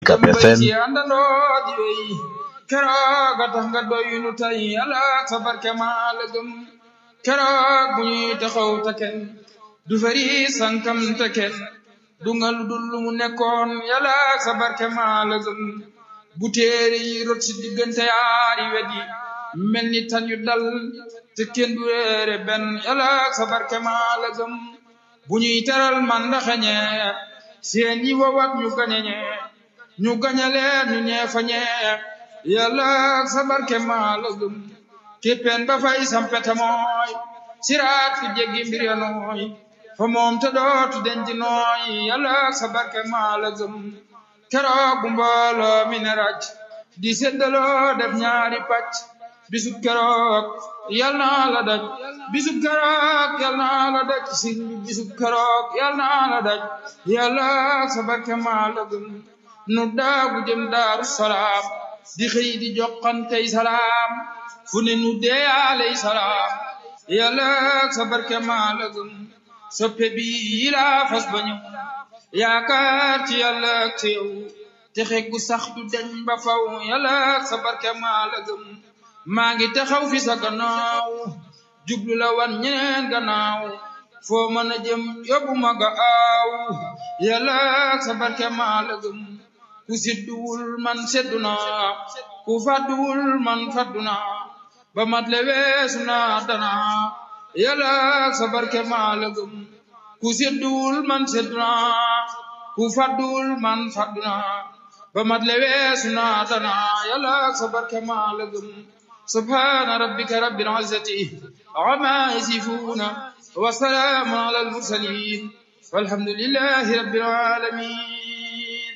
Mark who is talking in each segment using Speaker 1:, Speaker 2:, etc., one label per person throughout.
Speaker 1: Ucab FM
Speaker 2: ci àndandoo di wey keroog a tax nga doy nu tey yàlla sa barke maa la gëm keroog bu ñuy taxaw te kenn du fari sankam te kenn du nga lu dul lu mu nekkoon yàlla sa barke maa la gëm bu téere yi rot si diggante yaari wet yi mel ni tan yu dal te kenn du réere benn yàlla sa barke maa la gëm bu ñuy teral man ndaxañe seen yi wowat ñu gañeñe ñu gañaleen ñu ñeefañe yàlla sa barke maa la gëm képpeen ba fay sampete mooy siraat fu jéggi mbir ya nooy fa moom te dootu denc nooy yàlla sa barke maa la gëm keroog bu mbooloo mi ne raj di séddaloo def ñaari pàcc bisub keroog yal naa la daj bisub keroog yal naa la daj sin bi bisub keroog yal naa la daj yàlla sa barke maa la gëm nu daagu jëm daaru salaam di xëy di joxantey salaam fu ne nu deeyaaley salaam yàlla sa barke maa la gëm soppe bi yilaa fas ba ñëw yaakaar ci yàlla ak ci yow te xeggu sax du deñ ba faw yàlla sa barke maa la gëm maa ngi taxaw fi sa gannaaw jublu la wan ñeneen gannaaw foo mën a jëm yóbbu ma ga aaw yàlla sa barke maa la gëm ku sidduwul man seddu naa ku fadduwul man faddu naa ba mat le weesu naa danaa yàlla sa barke maa la gëm ku sidduwul man seddu naa ku fadduwul man faddu naa ba mat le weesu naa danaa yàlla sa barke maa la gëm subhaana rabbika rabbil izzati ammaa yasifuuna wa salaamun alal mursaliin walhamdulillahi rabbil aalamiin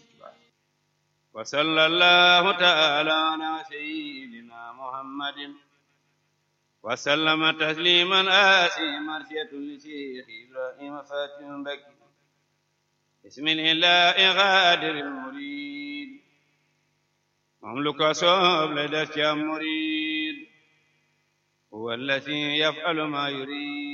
Speaker 3: وصلى الله تعالى على سيدنا محمد وسلم تسليما آسي مرسية لشيخ إبراهيم فاتح بكي بسم الله غادر المريد مملك صوب لدى مريد هو الذي يفعل ما يريد